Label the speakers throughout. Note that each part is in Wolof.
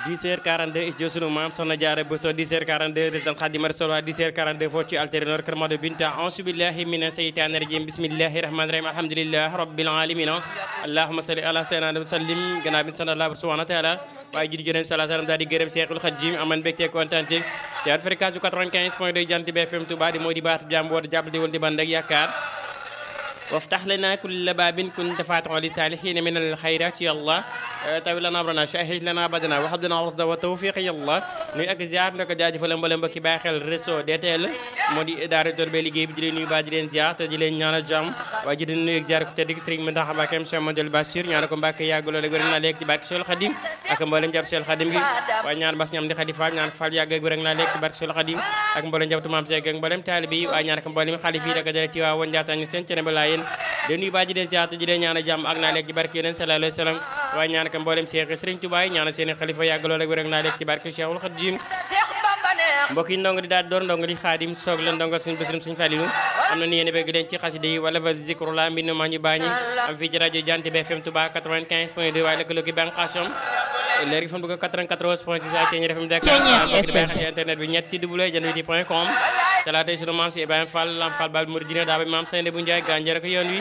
Speaker 1: 10h42 is jo sunu maam soxna jaara bu so 10h42 résidence Xaadimu Rasuul 10h42 foofu ci alternor kër Mado Binta auzu billahi mina seytaani rajim bismillahi rahmani rahim alhamdulilah rabbil alamin allahumma salli ala sayyidina wa sallim gannaaw bi sant Allah subhanahu wa taala waaye judi jërëm sala salam daal di gërëm Seexul Xadiim aman mbégte kontaan ci at fréquence bu 95 point 2 jant bi FM Touba di moo di baatu jàmm woote jàpp di wal di band ak yaakaar waftax lana kulla baabin kunta faatixan li saalihiina min al xayraat ya Allah tawi lana amrana shahid lana badana wa habdana rasda wa tawfiq ya Allah nuyu ak ziar ndako jaajëfal mbooleem mbokki bàyyi xel réseau DTL moo di daara tor be liggéey bi di leen nuyu baa di leen ziar te di leen ñaanal jàmm waaye ji di nuyu ak ziar ko tedd Sëriñ Mountakha Mbacké Cheikh Modou Bassir ñaanal ko Mbacké yàgg loolu ak wér naa léegi ci barke Seul Khadim ak mbooleem jàpp Seul Khadim gi waaye ñaan bas ñam di Khady Fall ñaan ko Fall yàgg ak wér naa léegi ci barke Seul Khadim ak mbooleem jàpp maam Seeg ak mbooleem taalibe yi waaye ñaan ko mbooleem xalif yi daka dale ci waa woon Ndiassane seen cene ba laa yéen di nuyu baa ji leen ziar te di leen ñaanal jàmm ak naa léegi ci barke yeneen sallallahu alayhi wa sallam waaye ñaan ko mbooleem Seex Sëriñ Tuubaa yi ñaanal seeni xalifa yàgg loolu ak wér naa léegi ci barke Cheikhul Khadim mbokk yi ndongo di daal door ndongo di xaadim soog la ndongal suñu bésrum suñu fàlilu am na ni yéen bëgg leen ci xasida yi wala ba zikrullah mbind ma ñu bàññi am fii ci rajo Jant bi FM Touba 95 point 2 waaye lëkkaloo ki bànqaasam léegi fan bëgg 94 point 6 ak Thiéniere FM Dakar mbokk di bàyyi xel ci internet bi ñetti w jant point com talaatay sunu maam si Ibrahima Fall Lam Fall Bal Mouridina daa ba maam Seyne bu Njaay gànjara ko yoon wi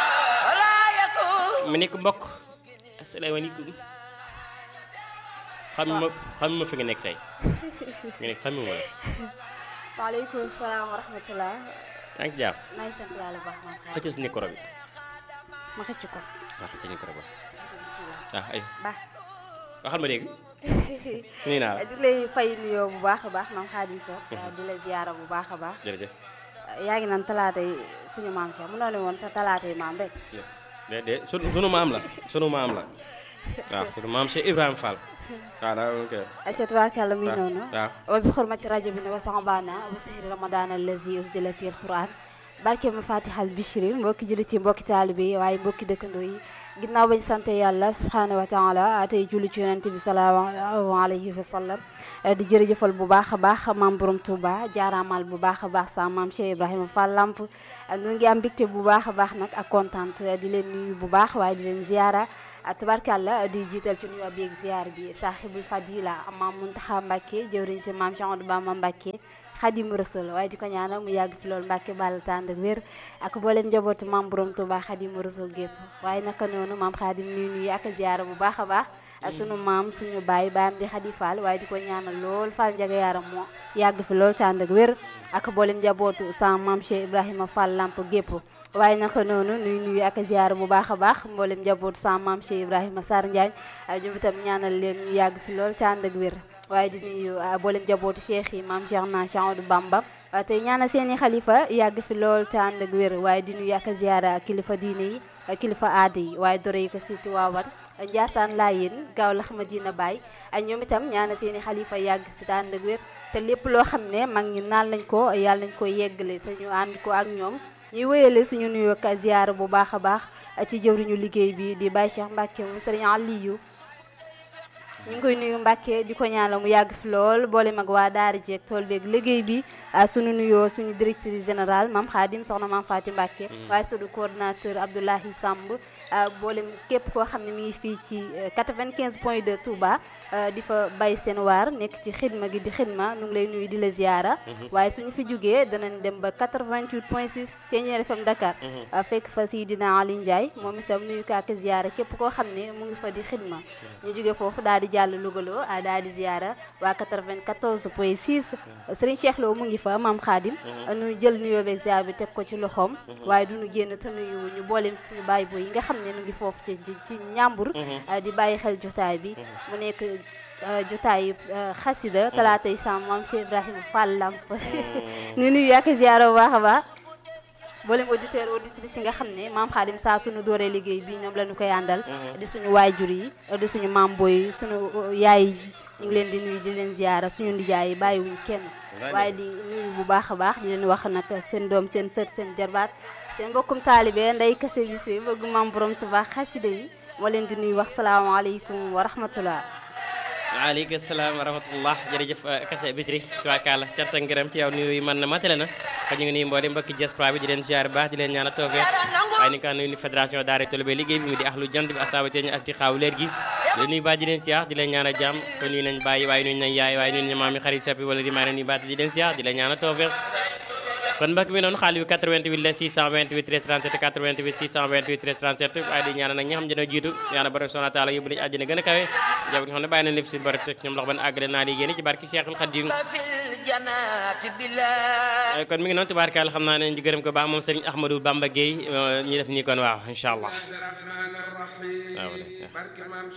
Speaker 1: mu nekk mbokk asalaamaaleykum xam ma xam ma fi nga nekk tey nga nekk xam ma la
Speaker 2: waaleykum salaam wa rahmatulah.
Speaker 1: yaa ngi ci jàpp
Speaker 2: maa ngi sant yàlla bu baax maa ngi
Speaker 1: xëccal si micro bi
Speaker 2: ma xëcc ko.
Speaker 1: waaw xëccal micro bi
Speaker 2: bisimilah.
Speaker 1: ah ay
Speaker 2: baax.
Speaker 1: waxal ma dégg nii naa la
Speaker 2: di lay fay nuyoo bu baax a baax maam Xaadim Sow. di la ziyaara bu baax a baax.
Speaker 1: jërëjëf
Speaker 2: yaa ngi naan talaata yi suñu maam Cheikh mu ne woon sa talaata yi maam rek.
Speaker 1: de de sunu sunu maam la sunu maam la waaw sunu maam Cheikh Ibrahima Fall waaw daa ok
Speaker 2: acca tubaarkàlla muy noonu.
Speaker 1: waaw
Speaker 2: wa bi xurmati rajo bi ne wa saxbaana wa sahri ramadan allazi unzila fi alquran barke ma fatihal bichri mbokki jullit yi mbokki taalibe yi waaye mbokki dëkkandoo yi ginnaaw bañ sant yàlla subhanahu wa taala tey julli ci yonente bi sallallahu alayhi wa sallam di jërëjëfal bu baax a baax maam borom Touba jaaraamal bu baax a baax sa maam Cheikh Ibrahima Fall Lamp ñu ngi am mbégte bu baax a baax nag ak kontaan di leen nuyu bu baax waaye di leen ziara tubarkàlla di jiital ci nuyu bi ak ziar bi saaxibul fadila maam Muntaxa Mbàkke jëwriñ ci maam Cheikh Ahmadou Bamba Mbàkke Xadimu Rasul waaye di ko ñaanal mu yàgg fi loolu Mbàkke bàll tànd ak wér ak mboolem njabootu maam borom Touba Xadimu Rasul gépp waaye naka noonu maam Xadim nuyu nuyu ak ziara bu baax a baax sunu maam suñu baay baayam di Xadi Fall waaye di ko ñaanal lool Fall njaga yaaram moo yàgg fi loolu tànd ak wér ak mboolem njabootu sa maam Cheikh Ibrahima Fall Lamp gépp waaye naka noonu nuy nuyu ak ziar bu baax a baax mboolem njaboot sa maam Cheikh Ibrahima Sarr Ndiagne ñoom itam ñaanal leen ñu yàgg fi lool ca ànd ak wér waaye di nuyu mboolem njabootu cheikh yi maam Cheikh na Cheikh Ahmadou Bamba tey ñaanal seeni xalifa yàgg fi lool ca ànd ak wér waaye di nuyu ak ziar kilifa diine yi kilifa aada yi waaye dore yi ko siiti waawan Njaasaan Laayeen gaaw la xama dina baay ñoom itam ñaanal seeni xalifa yàgg fi ca ànd ak wér te lépp loo xam ne mag ñi naan lañ ko yàlla nañ ko yeggale te ñu ànd ko ak ñoom ñuy wéyale suñu nuyoo ak ziar bu baax a baax ci jëwriñu liggéey bi di Baye Cheikh Mbacke moom Serigne Aliou ñu ngi koy nuyu Mbacke di ko ñaanal mu yàgg fi lool boole mag waa daara jeeg tool beeg liggéey bi suñu nuyoo suñu directrice générale maam Khadim soxna maam Faati Mbacke waaye suñu coordinateur Abdoulahi Samb boolem képp koo xam ne mi ngi fii ci 95 point 2 Touba di fa bay seen waar nekk ci xidma gi di xidma nu ngi lay nuyu di la ziara waaye suñu fi jógee danañ dem ba 88 point 6 Thiéniere FM Dakar fekk fa Seydina Ali Ndiaye moom itam nuyu ko ak ziara képp koo xam ne mu ngi fa di xidma ñu jógee foofu daal di jàll Lougaloo daal di ziara waa 94 point 6 Serigne Cheikh Lo mu ngi fa maam Khadim nu jël nuyoo beeg ziar bi teg ko ci loxoom waaye duñu génn te nuyu ñu booleem suñu baay boy yi nga xam ne nu ngi foofu ci ci ñàmbur di bàyyi xel jotaay bi mu nekk jotaay xasida talaatay sam maam Cheikh Ibrahima Fall Lamp ñu nuyu yàq ziara bu baax a baax mboolem auditeur auditrice yi nga xam ne maam Xaadim saa suñu dooree liggéey bi ñoom la ñu koy àndal di suñu waajur yi di suñu maam boy suñu yaay ñu ngi leen di nuyu di leen ziara suñu ndijaay yi bàyyiwuñu kenn waaye di nuyu bu baax a baax di leen wax nag seen doom seen sët seen jarbaat seen mbokkum taalibe nday kase bis bi bëgg maam borom Tuubaa xasida yi moo leen di nuyu wax salaamaaleykum wa rahmatullah
Speaker 1: waaleykum salaam wa rahmatullah jërëjëf kase bisri tubaarkàlla cant ak ngërëm ci yow nuyu yi man na matale na kon ñu ngi nuyu mboolem mbokki diaspora bi di leen ziar baax di leen ñaan a toogee waaye ni nga xam ne ni fédération daara Tolobé liggéey bi mu di axlu jant bi asaaba teeñ ak ci xaaw leer gi di nuyu baa di leen siyaar di leen ñaanal jàmm ko nuyu nañ bàyyi waaye nuyu nañ yaay waaye nuyu nañ maam yi xarit sappi wala di maa leen nuyu baat di leen siyaar di leen ñaanal tawfeex kon mbokk mi noonu xaalis bi 88 la 628 13 37 88 628 13 37 waaye di ñaanal nag ñi xam dina jiitu ñaanal borom subhanahu wa taala yóbbu nañu àjjana gën a kawe jabar nga xam ne bàyyi nañ lépp suñu borom teg ñoom loxo ban àggale naa di génn ci barki Cheikhul Khadim kon mi ngi noonu tubaarkaal xam naa ne ñu gërëm ko baax moom Serigne Ahmadou Bamba Gueye ñu def nii kon waaw incha allah waaw